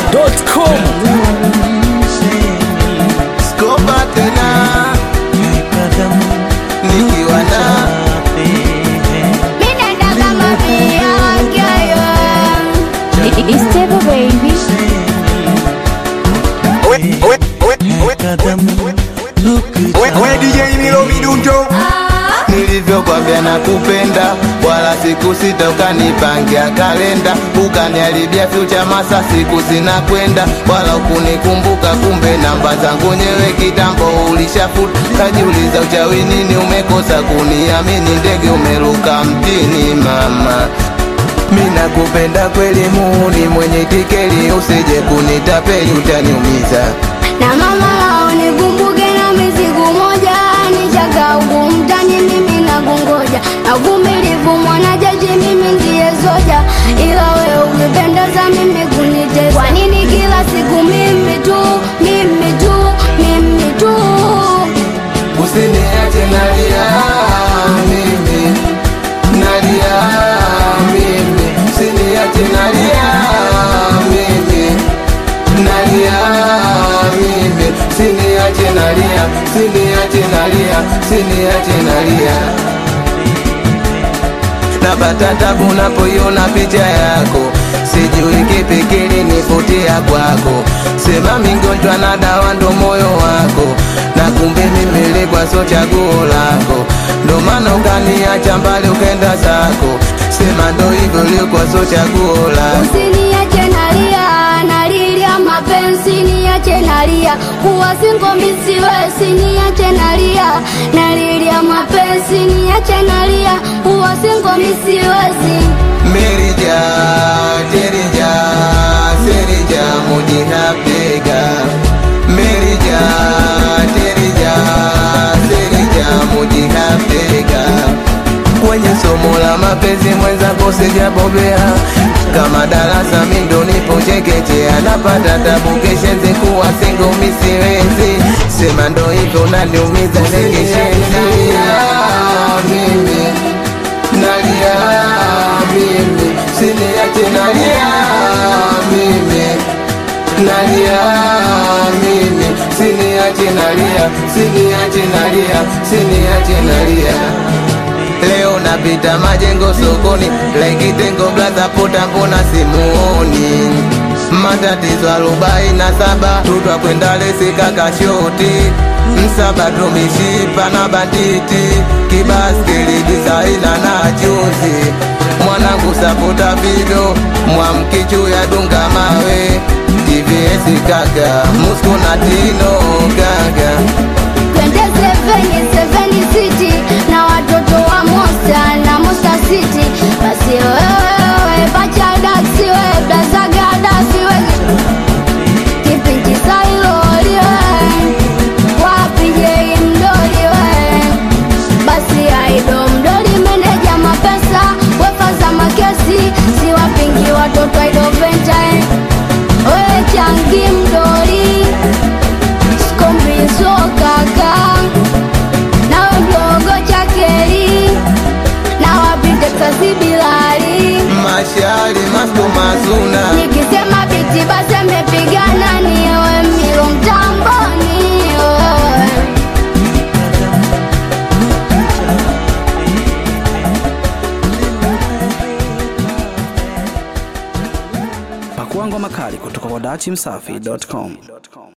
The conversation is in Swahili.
dachimsafi.com Skopa tena nikiwa na It's Table Baby. we DJ Milo Midundo nilivyokwambia na kupenda wala siku sita ukanipangia kalenda ukaniharibia future masa siku zinakwenda wala ukunikumbuka kumbe namba zangu nyewe kitambo ulishafuta kajiuliza uchawi nini umekosa kuniamini ndege umeruka mtini mama mina kupenda kweli muuni mwenye tikeli usije kunitapeli utaniumiza Na mama unikumbuke na mizigu moja nichaka mtani mimi na kungoja na uvumilivu mwana jaji mimi ndiye zoja ila wewe ukipendeza mimi kunitesa kwa nini kila siku mimi tu mimi tu mimi tu Usiniache nalia mimi, nalia mimi, usiniache nalia mimi, nalia mimi, usiniache nalia, usiniache nalia, usiniache nalia. Napata tabu napoiona picha yako, sijui kipi kilinivutia kwako. Sema mingonjwa na dawa ndo moyo wako, na kumbe mimi nilikuwa so chaguo lako, ndo maana ukaniacha mbali ukenda zako. Sema ndo hivyo ulikuwa so chaguo lako. Usiniache nalia, nalilia mapenzi, niache nalia, kuwa singo misiwe, siniache nalia, nalilia mapenzi, niache nalia, kuwa singo misiwezi. Merija, terija, serija, mujihapega. Merija, terija, serija, mujihapega. Kwenye somo la mapenzi mwenzako sijabobea, kama darasa mi ndo nipo chekechea, napata tabu keshenzi kuwa singo misiwezi, sema ndo hivyo naniumiza nekeshenzi mimi nalia mimi, siniache nalia mimi, nalia mimi, siniache nalia, siniache nalia, siniache nalia. Leo napita majengo sokoni, lekitengo blaza pota, mbona simuoni? Matatizo arobaini na saba tutwa kwenda lesi kakashoti msaba tumishipa na banditi kibaskeli disaina na juzi mwanangu sapota vido mwamkichu ya dunga mawe TVS kaka musko na tino kaka Twende seveni, seveni city, na watoto wa Mosta na Mosta city, basi wewe bacha daksi, wewe blazaga daksi, wewe kipindi sailoli, wewe wapi jei mdoli, wewe basi aido mdoli, meneja mapesa, wefaza makesi, si wapingi watoto aido venta, eh. wewe changi mdoli skombizo kaka nawe mdogo chakeri na wapite tasibilali mashari masto mazuna nikisema biti basi amepigana niwe milo mtamboni wewe. pakuangwa makali kutoka kwa dachimsafi.com